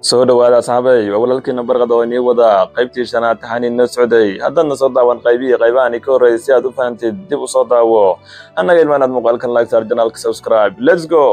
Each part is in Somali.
soo dhowaada asxaabay waa walaalkiina barqada oo inii wada qaybtii shanaad taxaan inoo socday haddaadna soo daawan qaybihii qaybahan ka horreeyay si aad u fahamtid dib u soo daawo annaga ilmaanaad muuqaalkan lagsaar janaalka subscribe let's go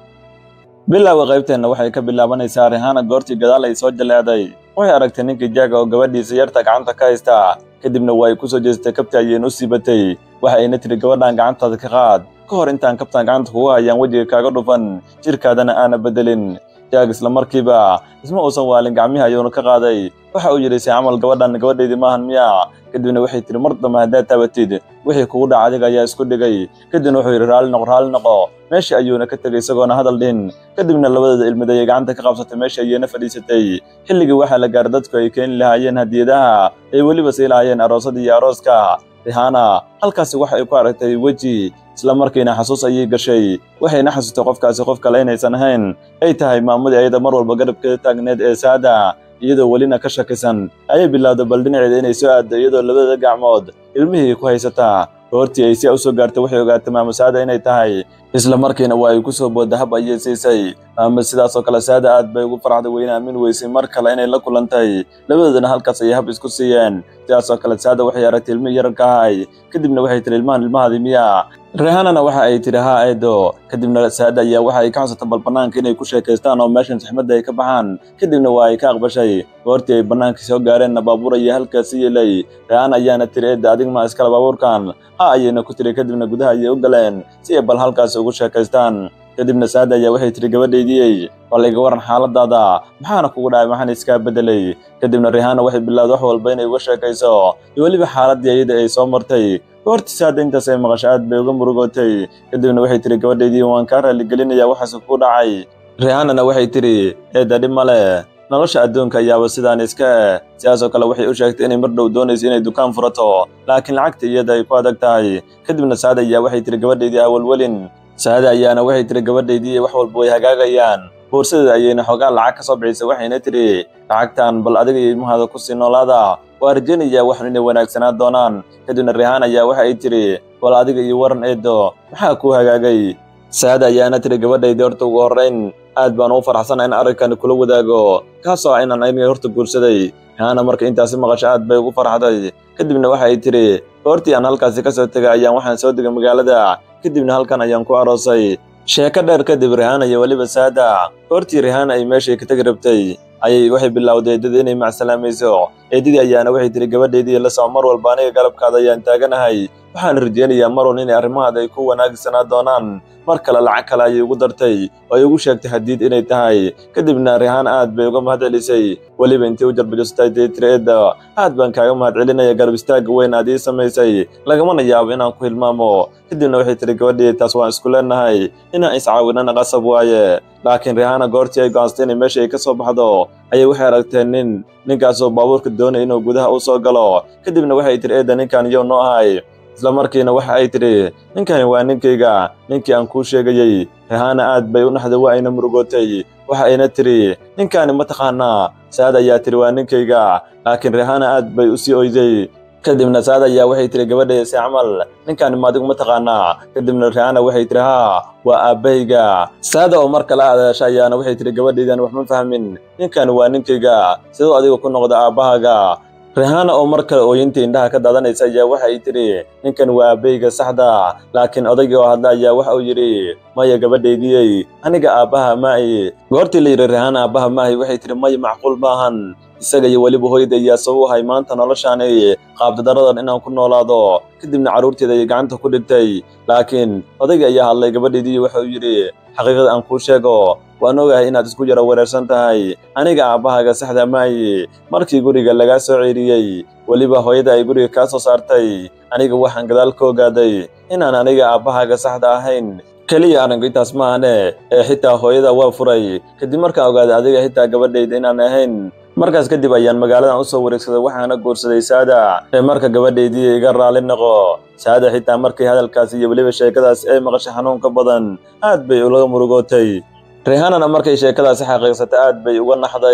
bilowga qaybteenna waxay ka bilaabanaysaa rihaana goortii gadaal ay soo jaleeday waxay aragtay ninkii jaaga oo gabadhiisa yarta gacanta ka haysta kadibna waa ay ku soo jeestay kabta ayayna u siibatay waxa ayna tiri gabadhan gacantaada ka qaad ka hor intaan kabtan gacanta kugu hayaan wejiga kaaga dhufan jirkaadana aana beddelin jaag isla markiiba isma uusan waalin gacmihii ayuuna ka qaaday waxa uu yidhi se camal gabadhan gabadhaydii maahan miya kadibna waxay tihi mar dambe haddaad taabatid wixii kugu dhaca adiga ayaa isku dhigay kadibna wuxuu yidhi raalli noqo raalli noqo meeshii ayuuna ka tegay isagoona hadal dhin kadibna labadooda ilmid ayay gacanta ka qabsatay meeshii ayayna fadhiisatay xilligii waxaa la gaaray dadku ay keeni lahaayeen hadiyadaha ay weliba sii lahaayeen aroosadii iyo arooska rihaana halkaasi waxa ay ku aragtay weji isla markiina xasuus ayay gashay waxayna xasuustay qofkaasi qof kale inaysan ahayn ay tahay maamadii ayada mar walba garabkeeda taagneed ee saada iyadoo welina ka shakisan ayay bilowday bal dhinaceeda inay soo aaddo iyadoo labadada gacmood ilmihii ku haysataa goortii ay si a u soo gaartay waxay ogaatay maamo saada inay tahay isla markiina waa ay ku soo boodda hab ayay siisay maamo sidaasoo kale saada aad bay ugu farxday weyna aamin weysay mar kale inay la kulantay labadoodana halkaas ayay hab isku siiyeen sidaasoo kale saada waxay aragtay ilmihii yararka ahay kadibna waxay tihi ilmahan ilmahaadii miya rehanana waxa ay tidhi haa eedo kadibna saada ayaa waxa ay ka xusatay bal bannaanka inay ku sheekaystaan oo meeshan saxmadda ay ka baxaan kadibna waa ay ka aqbashay goortii ay bannaankii soo gaareenna baabuur ayaa halkaasi yeelay rehan ayaana tiri eedda adig ma iskale baabuurkan ha ayayna ku tiri kadibna gudaha ayay u galeen si ay bal halkaasi ugu sheekaystaan kadibna saada ayaa waxay tihi gabadhaydiyey bal iga waran xaaladaada maxaana kugu dhacay maxaana iskaa beddelay kadibna rihana waxay bilowday wax walba inay uga sheekayso iyo weliba xaaladdii ayada ay soo martay goortii saada intaas ay maqasho aad bay uga murugootay kadibna waxay tihi gabadhaydii waan kaa raaligelinayaa waxaase ku dhacay rihanana waxay tidhi eedda dhib ma leh nolosha adduunka ayaaba sidaan iska eh sidaasoo kale waxay u sheegtay inay mar dhow doonayso inay dukaan furato laakiin lacagta iyada ay ku adag tahay kadibna saada ayaa waxay tihi gabadhaydii awalwelin saada ayaana waxay tihi gabadhaydii wax walba way hagaagayaan boorsadeeda ayayna xoogaa lacag ka soo bixisay waxayna tidhi lacagtan bal adiga iyo ilmahaada ku sii noolaada waa rajaynayaa waxan inay wanaagsanaa doonaan kadibna rihaan ayaa waxa ay tidhi bal adiga iyo waran eedo maxaa kuu hagaagay saada ayaana tidhi gabadhaydii horta ugu horrayn aad baan ugu faraxsana in arrinkani kula wadaago kaasoo ah inaan aniga horta guursaday rihaana marka intaasi maqasho aad bay ugu farxday kadibna waxa ay tidhi goortii aan halkaasi ka soo tegay ayaan waxaan soo degay magaalada kadibna halkan ayaan ku aroosay sheeko dheer kadib rihaana iyo weliba saada goortii rihaana ay meeshay ka tegi rabtay ayay waxay bilowday eedada inay macsalaamayso eedadii ayaana waxay tihi gabadhaydii la soco mar walba aniga galabkaada ayaan taaganahay waxaan rajaynayaa mar walba inay arrimahaada ay ku wanaagsanaa doonaan mar kale lacag kale ayay ugu dartay oo ay ugu sheegtay hadiid inay tahay kadibna rihaan aad bay uga mahad celisay weliba intii u jarbajostay dee tiri eedda aad baan kaaga mahad celinaya garab istaagga weyn aad ii samaysay lagamana yaabo inaan ku hilmaamo kadibna waxay tihi gabadhii taas waan isku leenahay inaan iscaawinana qasab waaye laakiin rihaana goortii ay go'aansatay inay meesha ay ka soo baxdo ayay waxay aragteen nin ninkaasoo baabuurka doonay inuu gudaha u soo galo kadibna waxay tihi eedda ninkan iyow noo ahay isla markiina waxa ay tidhi ninkani waa ninkayga ninkii aan kuu sheegayey rihaana aad bay u naxday waa ayna murugootay waxa ayna tidhi ninkani ma taqaanaa saad ayaa tidhi waa ninkayga laakiin rihaana aad bay u sii oyday kadibna saad ayaa waxay tihi gabadhaya si camal ninkani ma adigu ma taqaanaa kadibna rihaana waxay tihi haa waa aabbahayga saada oo mar kale adeesha ayaana waxay tihi gabadhaydan wax ma fahmin ninkani waa ninkayga siduu adiga ku noqda aabbahaaga rihaana oo mar kale ooyintii indhaha ka daadanaysa ayaa waxa ay tidhi ninkan waa aabbahayga saxda laakiin odaygii oo hadla ayaa waxa uu yidhi maya gabadhaydiyey aniga aabbaha maahi goortii la yidhi rihaana aabbaha maahi waxay tidhi maya macquul maahan isaga iyo weliba hooyada ayaa sabab ahay maanta noloshaani qaabdadaradan inaan ku noolaado kadibna carruurteeda ayay gacanta ku dhigtay laakiin odaygii ayaa hadlay gabadhaydii waxa uu yidhi xaqiiqada aan kuu sheego waan ogahay inaad isku yaro wareersan tahay aniga aabbahaaga saxda maayi markii guriga lagaa soo ceeriyey weliba hooyada ay guriga kaa soo saartay aniga waxaan gadaal ka ogaaday inaan aniga aabbahaaga saxda ahayn keliya arrinku intaas maahane ee xitaa hooyada waa furay kadib markaan ogaaday adiga xitaa gabadhayda inaan ahayn markaas kadib ayaan magaaladan u soo wareegsaday waxaana guursaday saada ee marka gabadhaydii iga raali noqo saada xitaa markii hadalkaas iyo weliba sheekadaas ay maqashay xanuunka badan aad bay ulaga murugootay rihanana markay sheekadaasi xaqiiqsatay aad bay uga naxday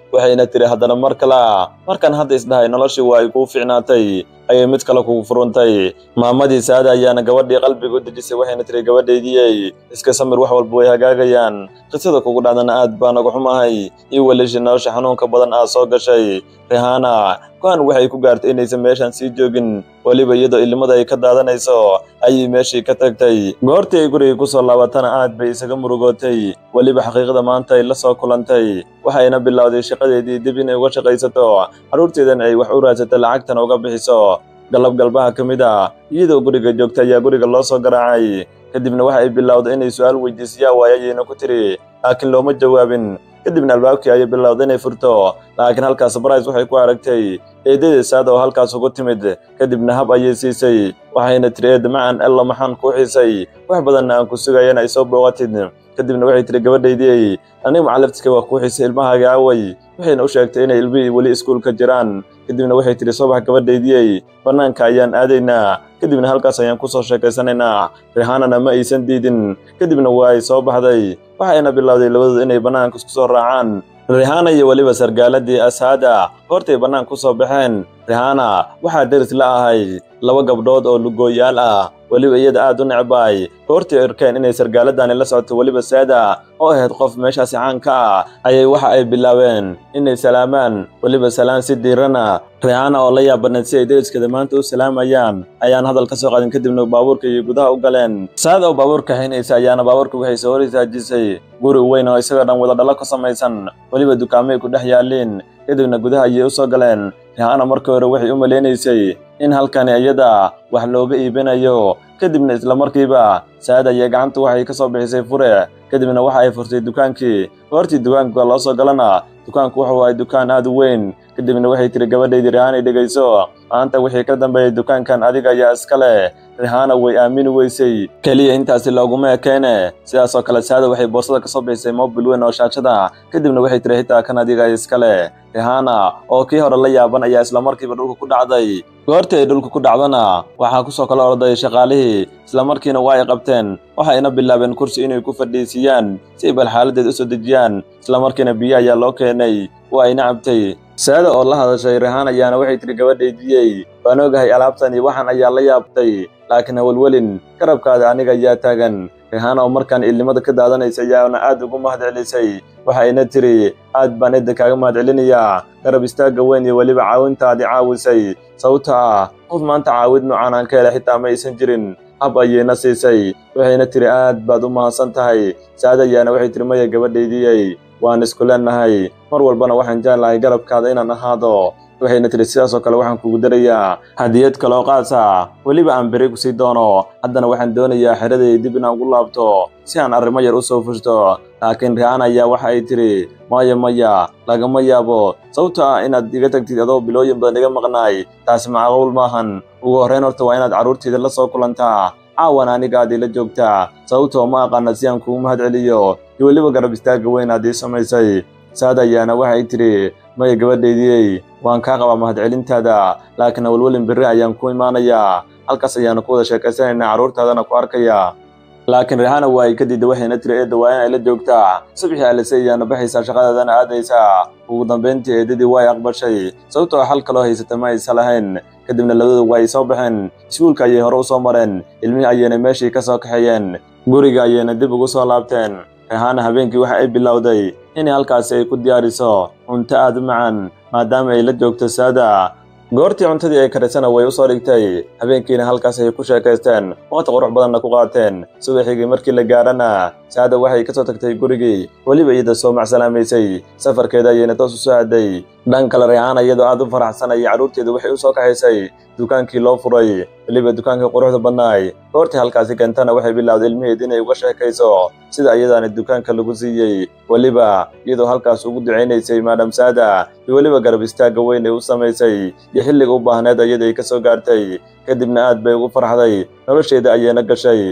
waxayna tiri haddana mar kale markaan hadda isdhahay noloshii waa ay kuu ficnaatay ayay mid kale kugu furuntay maamadii saada ayaana gabadhii qalbiga u dejisay waxayna tiri gabadhaydiyey iska samir wax walba way hagaagayaan qisada kugu dhacdana aad baa naga xumahay iyo welishi nolosha xanuunka badan aad soo gashay rihaana go-aan waxay ku gaartay inaysan meeshan sii joogin weliba iyadoo ilimada ay ka daadanayso ayay meeshii ka tagtay goortii ay gurigii kusoo laabatana aad bay isaga murugootay weliba xaqiiqda maanta ay la soo kulantay waxayna bilowday shaqadeedii dib inay uga shaqaysato carruurteedana ay wax u raadsato lacagtana uga bixiso galab galbaha ka mid a iyadoo guriga joogta ayaa guriga loo soo garaacay kadibna waxa ay bilowday inay su-aal weydiisiyaa waayo ayayna ku tiri laakiin looma jawaabin kadibna albaabkii ayay bilowday inay furto laakiin halkaas sabrais waxay ku aragtay eedadeed saada oo halkaas ugu timid kadibna hab ayay siisay waxayna tiri eed macan ella maxaan kuu xiisay wax badanna aan ku sugayana ay soo booqatid kadibna waxay tiri gabadhaydii aniga macalaftiska waa kuu xiisay ilmahaaga away waxayna u sheegtay inay ilmihii weli iskuulka jiraan kadibna waxay tiri soobax gabadhaydiyey bannaanka ayaan aadaynaa kadibna halkaas ayaan ku soo sheekaysanaynaa rihaanana ma aysan diidin kadibna waa ay soo baxday waxayna bilowday labadooda inay bannaanka isku soo raacaan rihaana iyo weliba sargaaladii asaada hortay bannaanka ku soo baxeen rihaana waxaa deris la ahay laba gabdhood oo lugooyaal ah weliba iyada aad u necbaay goortii arkeen inay sargaaladani la socoto weliba saada oo ahayd qof meeshaasi caan ka ah ayay waxa ay bilaabeen inay salaamaan weliba salaan si diirana rihaana oo la yaabanayd si ay deriskeeda maanta u salaamayaan ayaan hadal ka soo qaadin kadibna baabuurka iyo gudaha u galeen saada oo baabuurka haynaysa ayaana baabuurka waxay soo hor isaajisay guri weyn oo isagoo dhan wada dhalo ka samaysan weliba dukaamay ku dhex yaaliin kadibna gudaha ayay u soo galeen rihaana markii hore waxay u malaynaysay in halkani iyada wax looga iibinayo kadibna isla markiiba saada iyo gacanta waxay ka soo bixisay fure kadibna waxa ay furtay dukaankii goortii dukaanka loo soo galana dukaanku wuxuu ahay dukaan aad u weyn kadibna waxay tiri gabadhaydii rihaanay dhegayso maanta wixii ka dambeeyay dukaankan adiga ayaa iska leh rihaana way aamini weysay keliya intaasi looguma ekeene sidaasoo kale saada waxay boosada ka soo bixisay mobil weyn oo shaashada kadibna waxay tiri xitaa kan adiga ay iska leh rihaana oo kii hore la yaaban ayaa isla markiiba dhulka ku dhacday goortii ay dhulka ku dhacdana waxaa ku soo kala orday shaqaalihii isla markiina waa ay qabteen waxayna bilaabeen kursi inay ku fadhiisiyaan si ay bal xaaladeed u soo dejiyaan isla markiina biyo ayaa loo keenay waa ayna cabtay saada oo la hadashay rihaan ayaana waxay tiri gabadhaydiyey waan ogahay alaabtan iyo waxaan ayaa la yaabtay laakiin hawelwelin garabkaada aniga ayaa taagan rihaan oo markaan ilnimada ka daadanaysa ayaana aad ugu mahad celisay waxayna tiri aad baan edda kaaga mahad celinayaa garab istaagga weyn iyo weliba caawintaadii caawisay sababta ah qof maanta caawid noocaan aan ka helay xitaa ma aysan jirin hab ayayna siisay waxayna tiri aad baad u mahadsan tahay saada ayaana waxay tiri maya gabadhaydiyey waan isku leenahay mar walbana waxaan jeclahay garabkaada inaan ahaado waxayna tiri sidaasoo kale waxaan kugu darayaa hadiyad kaloo qaasa weliba aan beri kusii doono haddana waxaan doonayaa xeraday dib inaan ugu laabto si aan arrimo yar u soo fushto laakiin rihaan ayaa waxa ay tiri maya maya lagama yaabo sababto ah inaad iga tagtid adoo bilooyin badan iga maqnaay taasi macquul maahan ugu horrayn horta waa inaad carruurtayda la soo kulantaa caawan aniga aad ila joogtaa sababtoo ma aqaana si aan kugu mahad celiyo iyo weliba garab istaagga weyn aad ii samaysay saad ayaana waxay tidhi maya gabadhaydiyey waan kaa qabaa mahadcelintaada laakiin awalwelin berri ayaan ku imaanayaa halkaas ayaanu ku wada sheekaysanaynaa carruurtaadana ku arkaya laakiin rihaana waa ay ka diidda waxayna tiri eedda waa in ay la joogtaa subxii alise ayaana baxaysaa shaqadaadana aadaysaa ugu dambayntii eedadii waa ay aqbashay sababtoo xal kaloo haysata ma aysa lahayn kadibna labadooda waa ay soo baxeen iskuulka ayay hore u soo mareen ilmihii ayayna meeshii ka soo kaxeeyeen guriga ayayna dib ugu soo laabteen rihaana habeenkii waxa ay bilowday inay halkaasi ay ku diyaariso cunto aad u macaan maadaama ay la joogto saada goortii cuntadii ay karisana way u soo dhigtay habeenkiina halkaas ay ku sheekaysteen waqti qurux badanna ku qaateen subaxigii markii la gaarana saada waxay ka soo tagtay gurigii weliba iyada soo macsalaamaysay safarkeeda ayayna toos u soo aaday dhan kale rihaana iyadoo aad u faraxsanayay carruurteedu waxay u soo kaxaysay dukaankii loo furay weliba dukaankii quruxda badnaay goortii halkaasi keentana waxay bilowday ilmaheed inay uga sheekayso sida iyadaana dukaanka lagu siiyey weliba iyadoo halkaas ugu ducaynaysay maadam saada iyo weliba garab istaagga weyn ay u samaysay iyo xilliga u baahneed iyada ay ka soo gaartay kadibna aad bay ugu farxday nolosheeda ayayna gashay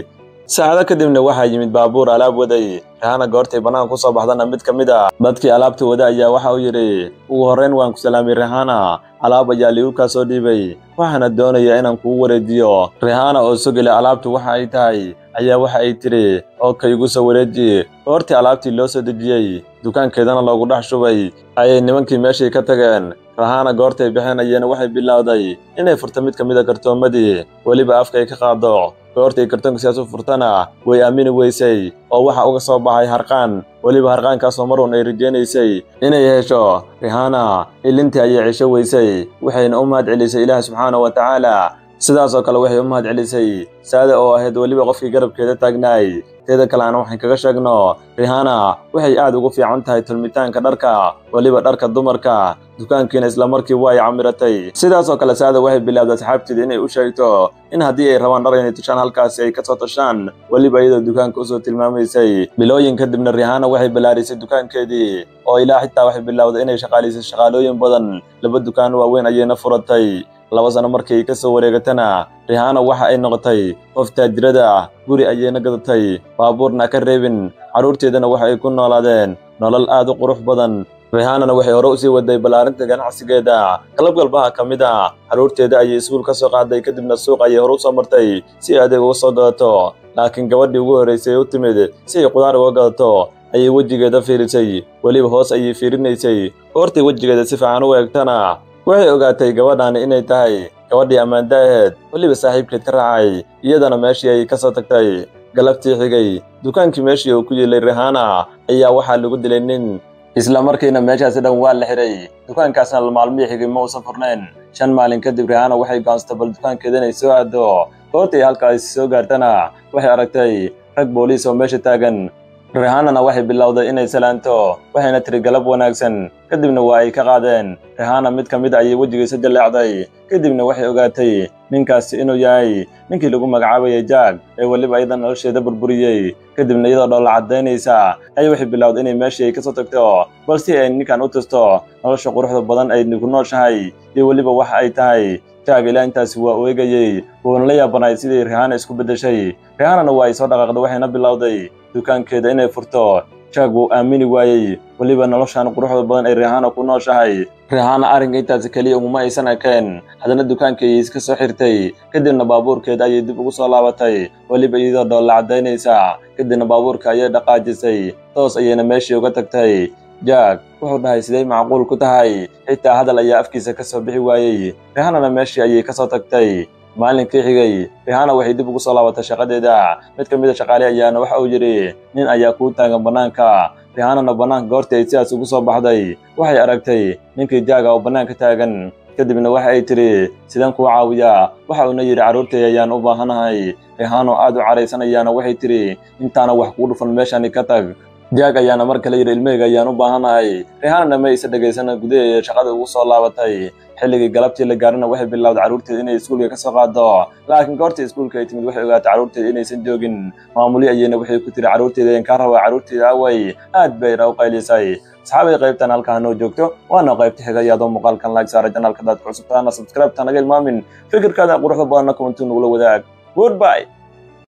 saacado kadibna waxaa yimid baabuur alaab waday rihana goortay bannaanka ku soo baxdana mid ka mid a dadkii alaabta wada ayaa waxa uu yidhi ugu horrayn waan ku salaamay rihana alaab ayaa liigu kaa soo dhiibay waxaana doonaya inaan kugu wareejiyo rihana oo sogele alaabtu waxa ay tahay ayaa waxa ay tidhi oo ka igu soo wareeji goortii alaabtii loo soo dejiyey dukaankeedana loogu dhex shubay ayay nimankii meeshii ka tageen rahana goortay bixinayeen waxay bilowday inay furto mid ka mid a kartoomadii weliba afka ay ka qaado goortay kartoonka siyaas u furtana way aamini weysay oo waxa uga soo baxay harqaan weliba harqaankaasoo marun ay rajaynaysay inay hesho rihana ilintii ayay cisho weysay waxayna u mahad celisay ilaah subxaana wa tacaala sidaasoo kale waxay u mahad celisay saada oo ahayd weliba qofkii garabkeeda taagnaay teeda kale aan waxaan kaga sheegno rihana waxay aad ugu fiican tahay tulmitaanka dharka weliba dharka dumarka dukaankiina isla markii waa ay camiratay sidaasoo kale saada waxay bilaabday asxaabteeda inay u sheegto in haddii ay rabaan dhar inay tushaan halkaasi ay ka soo tashaan weliba iyadoo dukaanka usoo tilmaamaysay bilooyin kadibna rihana waxay ballaarisay dukaankeedii oo ilaa xitaa waxay bilowday inay shaqaalaysay shaqaalooyin badan laba dukaan waaweyn ayayna furatay laba sano markii ka soo wareegatana rihana waxa ay noqotay qof taajirada guri ayayna gadatay baabuurna ka reebin carruurteedana waxa ay ku noolaadeen nolol aad u qurux badan rihanana waxay hore usii waday ballaarinta ganacsigeeda qalab galbaha ka mid a carruurteeda ayay iskuul ka soo qaaday kadibna suuq ayay hore u soo martay si ay adeeg uga soo gadato laakiin gabadhii ugu horraysay u timid si ay qudaar uga gadato ayay wejigeeda fiirisay weliba hoos ayay fiirinaysay goortay wejigeeda si fiican u eegtana waxay ogaatay gabadhaani inay tahay gabadhii ammaanda aheed weliba saaxiibkeed ka raacay iyadana meeshii ay ka soo tagtay galabtii xigay dukaankii meeshii uu ku yilay rihana ayaa waxaa lagu dilay nin isla markiina meeshaasi dhan waa la xiray dukaankaasna maalmihii xigay ma uusan furnayn shan maalin kadib rihana waxay go'aansatay bal dukaankeeda inay soo aado goortay halkaasi soo gaartana waxay aragtay rag booliis oo meesha taagan rihanana waxay bilowday inay salaanto waxayna tiri galab wanaagsan kadibna waa ay ka qaadeen rihana mid ka mid ayay wejigiisa jaleecday kadibna waxay ogaatay ninkaasi inuu yahay ninkii lagu magacaabayay jaag ee weliba iyada nolosheeda burburiyey kadibna iyadoo dhoolla caddaynaysa ayay waxay bilowday inay meeshii ay ka soo tagto balse ay ninkan u tusto nolosha quruxda badan ay ku nooshahay iyo weliba waxa ay tahay jaag ilaa intaasi waa u eegayey wuuna la yaabanaay sidii rihana isku beddeshay rihanana waa ay soo dhaqaaqday waxayna bilowday dukaankeeda inay furto jaag wuu aamini waayey weliba noloshan quruxda badan ay rihana ku nooshahay rihana arrinka intaasi keliya uguma aysan ekeen haddana dukaankeedii iska soo xirtay kadibna baabuurkeeda ayay dib ugu soo laabatay weliba iyadoo dhoolla caddaynaysa kadibna baabuurka ayay dhaqaajisay toos ayayna meeshii uga tagtay jaag wuxuu dhahay siday macquul ku tahay xitaa hadal ayaa afkiisa ka soo bixi waayey rihanana meeshii ayay ka soo tagtay maalinkii xigay rihana waxay dib ugu soo laabatay shaqadeeda mid ka mid a shaqaale ayaana waxa uu yidhi nin ayaa kuu taagan bannaanka rihanana bannaanka goortii ay sidaas ugu soo baxday waxay aragtay ninkii jaaga oo bannaanka taagan kadibna waxa ay tidhi sidaan kuu caawiyaa waxa uuna yidhi carruurtay ayaan u baahanahay rihano aad u caraysanayaana waxay tidhi intaana wax kuu dhufan meeshani ka tag jaag ayaana mar kale yidhi ilmeyga ayaan u baahanahay rihanana ma aysa dhegaysana gudaheeda shaqada ugu soo laabatay xilligii galabtii la gaarina waxay bilowday carruurteeda inay iskuulka ka soo qaado laakiin goortii iskuulka ay timid waxay ogaatay carruurteeda inaysan joogin maamuli ayayna waxay ku tiri carruurteeda ayaan kaa rabaa carruurteeda away aad bay ira u qaylisay asxaabay qaybtan halkaa noo joogto waana qaybta xiga iyaadoo muuqaalkan like saara janaalka daad ku cusubtaana subscribe ta naga ilmaamin fikirkaada quruxda badanna kumantuu nugula wadaag goodbye